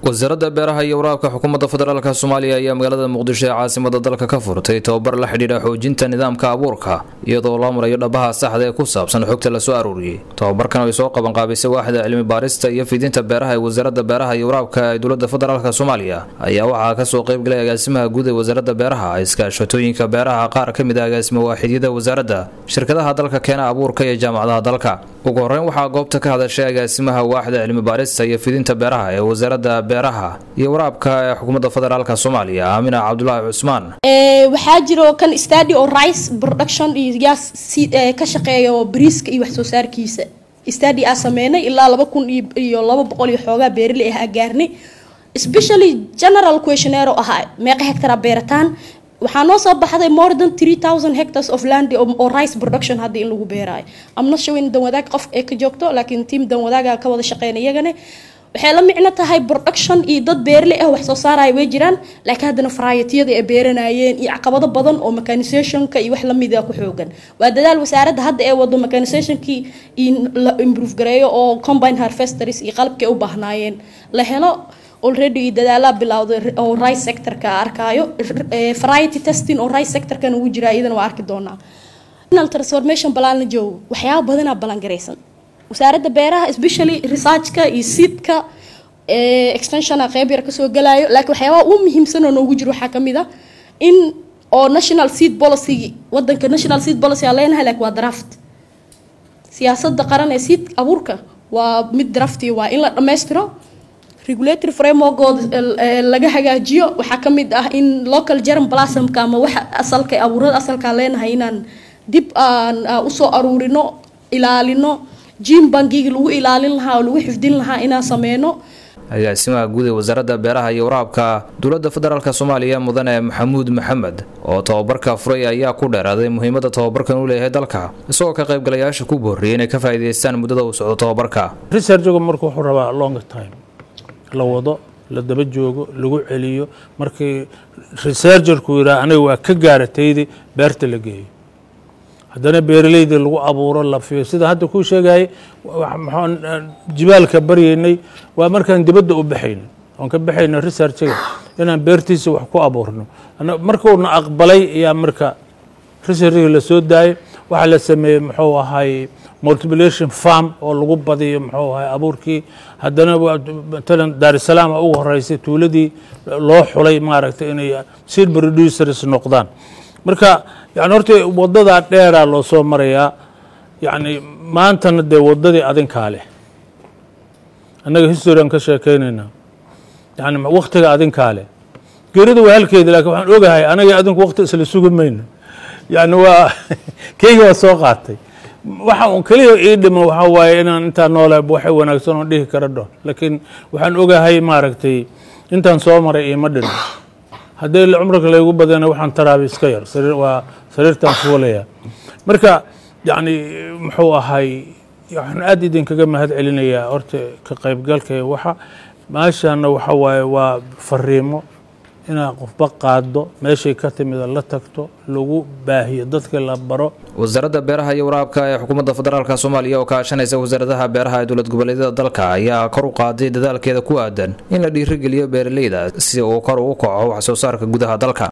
wasaaradda beeraha iyo waraabka xukuumadda federaalk soomaaliya ayaa magaalada muqdisho ee caasimada dalka ka furtay tobabar la xidhiidha xoojinta nidaamka abuurka iyadoo loo marayo dhabaha saxda ee ku saabsan xogta lasoo aruuriyey tobabarkan ay soo qabanqaabisay waaxda cilmi baarista iyo fidinta beeraha ee wasaaradda beeraha iyo waraabka ee dowladda federaalk soomaaliya ayaa waxaa kasoo qaybgalay agaasimaha guud ee wasaaradda beeraha iskaashatooyinka beeraha qaar ka mid a agaasimo waaxidyada wasaaradda shirkadaha dalka keena abuurka iyo jaamacadaha dalka ugu horeyn waxaa goobta ka hadashay agaasimaha waaxda cilmi baarista iyo fidinta beeraha ee wasaaradda beeraha iyo waraabka ee xukuumadda federaalk soomaaliya aamina cabdulaahi cusmaan waxaa jiro kan stady oo rice production iyo yaa ka shaqeeyo bariiska iyo wax soo saarkiisa stady aa sameynay ilaa laba kun iyo laba boqol iyo xoogaa beeraley ah gaarnay especially general questionnaire oo ahaa meeqa hectara beerataan waxaa noo soo baxday more than three thousand hectares of land oo rice production hadda in lagu beeraayo amna shawin danwadaag qof ee ka joogto laakiin tiam danwadaaga ka wada shaqeyn iyagane waxay la micno tahay production iyo dad beerle ah wax soo saaraya way jiraan laakiin haddana varietiyada ay beeranayeen iyo caqabado badan oo mechanisationka iyo wax lamida ku xoogan waa dadaal wasaaradda hadda ee wado mechanisationkii in la improve gareeyo oo combine harvesters iyo qalabkii u baahnaayeen la helo already dadaalaa bilowday oo rice sectorka arkaayo variety testing oo rice sectorkan ugu jira iyadana waa arki doonaa transformation balaan la joogo waxyaaba badanaa balangaraysan wasaaradda beeraha especially researchka iyo seedka extensiona qeyb yar kasoo galaayo laakiin waxyaabaha ugu muhiimsan oo noogu jiro waxaa kamid ah in oo national seed policy wadanka national seed policy aan leenahay laakiin waa draft siyaasada qaran ee seed abuurka waa mid drafti waa in la dhammaystiro regulatory frameworkooda laga hagaajiyo waxaa kamid ah in local germ blasmka ama waxa asalka abuurada asalkaan leenahay inaan dib aan usoo aruurino ilaalino jim bangiga lagu ilaalin lahaa oo lagu xifdin lahaa inaan sameyno agaasimaha guud ee wasaaradda beeraha iyo waraabka dowladda federaalk soomaaliya mudane maxamuud maxamed oo tobabarka furay ayaa ku dheeraaday muhiimada tobabarkan uu leeyahay dalka isagoo ka qaybgalayaasha ku boorriyay inay ka faa'iidaystaan muddada uu socdo tobabarka researchgu marka wuxuu rabaa long time la wado la daba joogo lagu celiyo markii researcherku yidhaha aniga waa ka gaarataydi beerta la geeyo haddana beeraleyda lagu abuuro la fiyo sida hadda kuu sheegayay jibaalka baryeynay waa markaan dibadda u baxayno oon ka baxayno researchiga inaan beertiisa wax ku abuurno markuuna aqbalay ayaa marka researchiga lasoo daayay waxaa la sameeyey muxuu ahay multiplication farm oo lagu badiyo muxuu ahay abuurkii haddana matalan daarisalaam ugu horeysay tuuladii loo xulay maaragtay inay seed producers noqdaan marka yani horta wadadaa dheeraa loo soo marayaa yani maantana dee wadadii adinkaa leh annaga history aan ka sheekeynaynaa yani waktiga adinkaa leh geerida waa halkeeda lakin waxaan ogahay anaga adinku wakti isla sugi mayno yani waa keyga waa soo qaatay waxa un keliya ii dhima waxaa waaye inaan intaa noole waxay wanaagsan oon dhihi kara dhoon laakiin waxaan ogahay maaragtay intaan soo maray iima dhino haddii cumriga laygu badana waxaan taraaba iska yar waa sariirtaan fuulaya marka yani muxuu ahay waxaan aad idinkaga mahad celinayaa horta ka qaybgalka waxa meeshana waxa waaye waa fariimo inaad qofba qaado meeshay ka timida la tagto lagu baahiyo dadka la baro wasaaradda beeraha iyo waraabka ee xukuumadda federaalk soomaaliya oo kaashanaysa wasaaradaha beeraha ee dowlad goboleedyada dalka ayaa kor u qaaday dadaalkeeda ku aadan in la dhiirigeliyo beeraleyda si uu kor ugu kaco wax soo saarka gudaha dalka